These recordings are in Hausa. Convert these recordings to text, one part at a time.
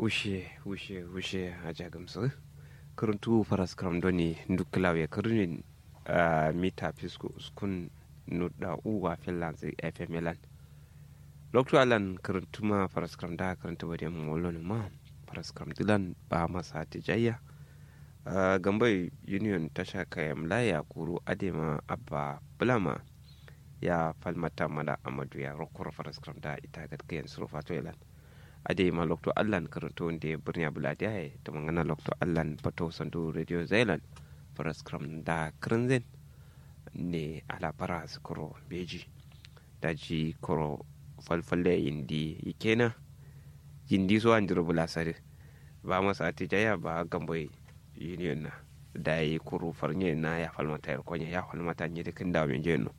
ushe ushe ushe a jagamsu kuruntu faras kram doni nduklawe kurnin mita fisko skun nuda uwa finlands fm lan lokto alan kuruntuma faras kram da kuruntu bade molon ma faras kram dilan ba masa tijayya gambai union tasha kayam laya kuru adema abba bulama ya falmata mala amadu ya rokor faras kram da ita gatkayan surufato ilan ade ma lokto allan karanto wanda birni buladi ya ta mangana lokto allan pato sandu radio zailan faras kram da krinzen ne ala para koro beji daji koro falfalle indi ikena jindi so an diro bula sare ba masa ati jaya ba gamboy union na da yi kuru farnye na ya falmata yar konya ya falmata nye da kin dawo men jeno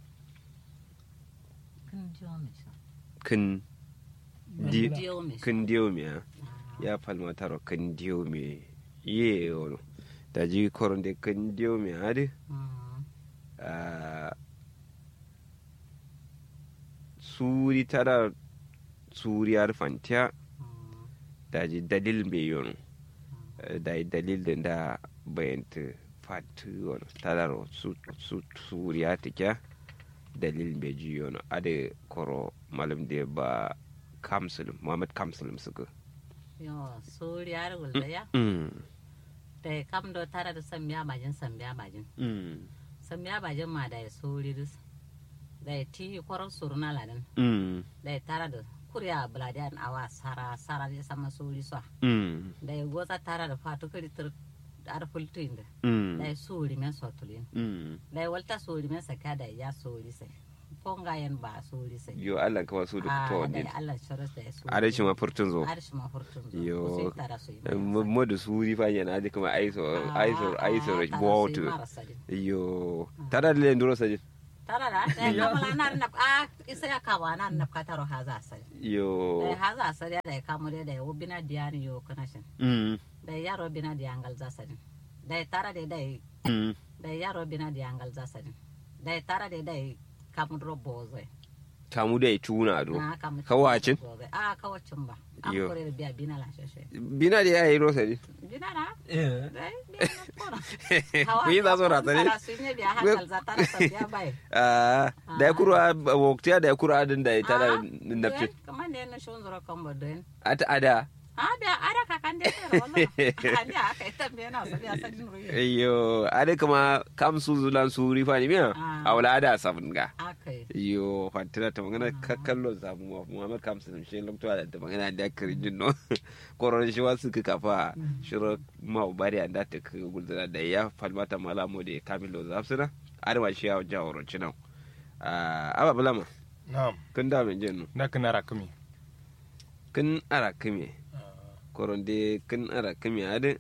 kin kan diyo me ya falmata ro kan diyo me ye ono da ji koron de kan diyo me ade suri tara suri ar fantiya da ji dalil me yono da yi dalil da da bayanta fatu ono tara ro su suri atikya dalil me ji yono ade koro malam de ba kamsulum muhammad kamsulum suka yo suri ar gulda ya da kam do tara da samya majin samya majin samya majin ma da suri dus da ti koron suruna ladan da tara da kurya buladiyan awa sara sara da sama suri so da goza tara da fatu kiri tur ar fultin da da suri men sotulin da walta suri men saka da ya suri sai ponga yan ba suri sai yo Allah ka wasu da to da Allah sharas da su are shi ma furtun zo are shi ma furtun zo yo tara su mo da suri fa yana da kuma aiso aiso aiso wato yo tara da le nduro sajin tara da da kamala na na a isa ya kawa na na ka taro haza sai yo da haza sai da kamo da da ubina diani yo connection mm da yaro bina diangal za sadin da tara da da mm da yaro bina diangal za sadin da tara da da kamudro boze kamu da tuna do na kamu kawacin a kawacin ba an Yo. kore da biya bina la shashe bina da yayi rosa ne bina na Eh. dai bina na kora ku yi za su rata ne su ne biya hankal za tara sa biya bai Ah, da ya kura waktiya da ya kura adin da ya tara Ah, nafci den, kamar ne na shon zuro kan bodin ata ada a biya ara ka kan dai tara wannan ani aka ita biya na sa biya sadin ruyi iyo ada kama kam su zulan su rifa ne miya Ah. a wala ada sabun ga akai iyo fatina ta magana kakkallo samu wa muhammad kamsu shi lokto da ta magana da kirin no koron shi wasu ka kafa shiro ma bari anda ta ka gulzana da ya falmata malamo da kamilo zafsina arwa shi ya jaworo cinan aba bulama Na'am. kun da min jenu Na kana rakumi. kun ara kime koron de kun ara kime ade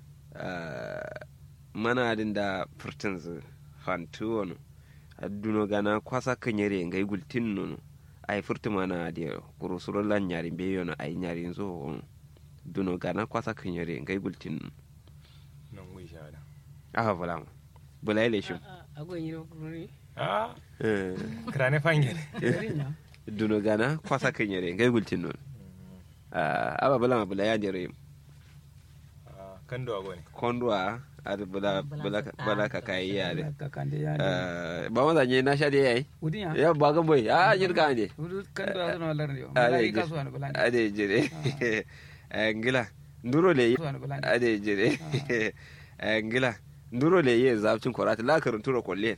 mana adin da furtin zu fantu wani aduno gana kwasa kanyere ngai gultin nono ay furti mana ade kuro suro lan nyari be yono ay nyari zo wono duno gana kwasa kanyere ngai gultin nono Nan wai shahada. aha bula bula ile shi agon yi kuruni Ah, Eh, krane fangel. duno gana kwasa kanyere ngai gultin nono Ah, aba bula bula ya jere Ah, kan do agone. kondwa ada bula bula bula ka kai ya de kakande ya Eh, ba ma zanye na sha de yayi udin ya ya ba ga boy a jirka ne udu kan do azono lar yo Ade mala je- ka so an bulan ade jere Eh, ngila nduro le so an bulan ade jere Eh, ngila nduro le ye zabcin korata la karin tura kolle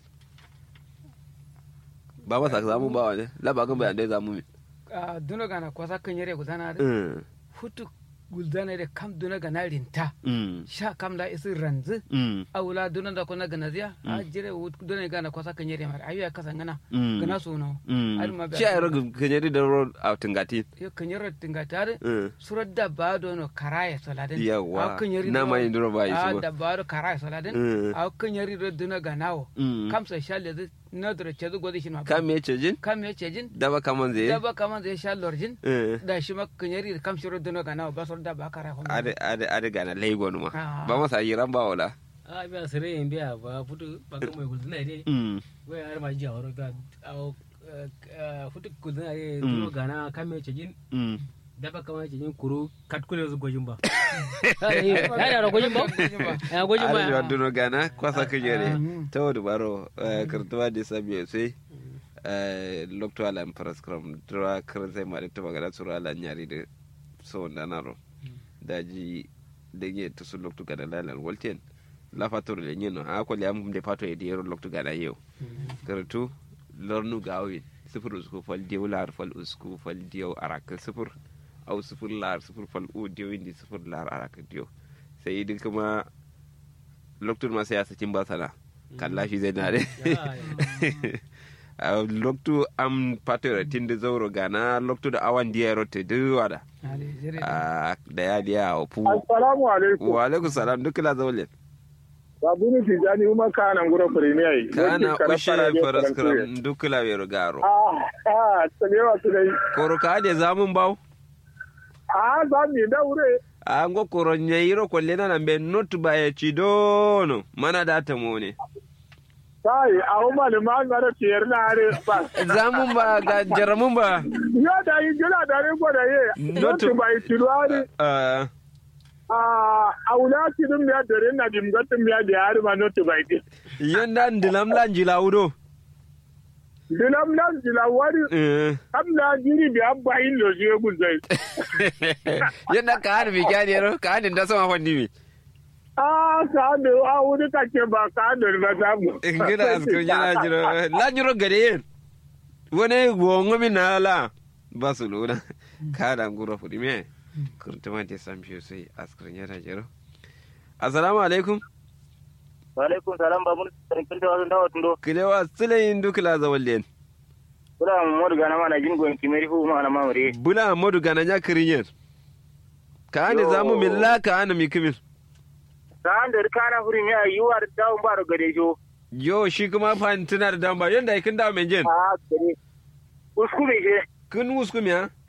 ba masa zamu ba wani la ba ga bayan dai zamu mi a duno gana kwasa kanyere gudana da Mm, futu guldana da kam duno gana rinta mm, sha kam la isi ranzu mm, awula duno da kuna gana ziya a jire wut duno gana kwasa kanyere mar ayu ya kasan gana mm, gana so no mm. Har ma ba- shi a yaro kanyari da road a tingati yo kanyere tinga tare Mm. surat da ba dono karaya saladin Yawa. A kanyeri Na do- ma yin duro ba yi su a ba. da ba do karaya saladin Mm. a kanyeri do duno ganawo Mm. kam sa shalle zu na dura ce zu godi shi ma ka me ce jin kam ya ce jin daba kaman zai daba kama zai sha lorjin Eh. da shi ma kanyeri kam shiro duno ganawo ba sur da ba karaya hono ade ade ade gana laigo numa Ah. ba masa yiran ba wala a biya sere yin biya ba futu ba kan mai gulzuna ide Mm. wai har ma ji horo ga awo futu gulzuna ide duro gana kame ce jin Mm. dafa kama ce yin kuro katkule su gojin ba ya da gojin ba ya gojin ba Ari waduno gana kwasa kujere ta wadu baro kartuwa da sabi sai lokto ala paraskram dra kran sai mari to magana sura ala nyari de so ndanaro daji dege to su lokto gana lalal wolten la fator le nyino ha ko liam de fato e diero lokto gana yau kartu lornu gawi sifur usku fal diu lar fal usku fal diu arak sifur au sifur lar sifur fal u diu indi sifur lar arak diu sai idin kuma loktur ma sai ya sakin basala kalla shi zai nare loktu am patore tinde zauro gana loktu da awan diya rote duwada da ya diya wa fu Assalamu alaikum. wa alaikum salam duk la zaule Babuni Tijani kuma kana ngura premier. kana ushe faraskram duk la wero garo Ah, ah, tsanewa su dai. koro ka de zamun baw Ah, za mu yi daure. a ngo koro nyayiro ko lena na be not ba ya cidono mana da ta mone Sai, a umma da ma ngara tiyar na are ba. zamun ba ga jaramun ba Yo da yi jira da ne ko da ye. Not- Not bai tilwari. Ah, Ah, aula ki dum ya dare na dim gatum ya da yar ma not bai ti. yanda ndilam lan jilawudo Dilam nan dilawari. Eh. Amna jiri bi abba in lo je guzai. yadda ka hana mai kyani yaro ka hana da sama fanni mi Ah, ka da a wuri kake ba ka da ba ta mu. in gina askar yana jiro la jiro gare yin wani gwongo mi na la ba su luna ka da nguro fudi me kurtuma te sam shi sai askar yana jiro assalamu alaikum Walaikum salam babun sarkin da wasu dawa tundo. kilewa silayin dukla zawallen Kula mu modu gana mana jin goyin kimeri fu ma na mamure. bula modu gana nya kirinyen ka hana zamu milla ka hana mi kimil Ta an da kana furi mi ayyuwa da dawon ba da gade jo. yo shi kuma fa tana da damba yanda kin dawo men jen A gare. Usku me je. kun wusku mi ha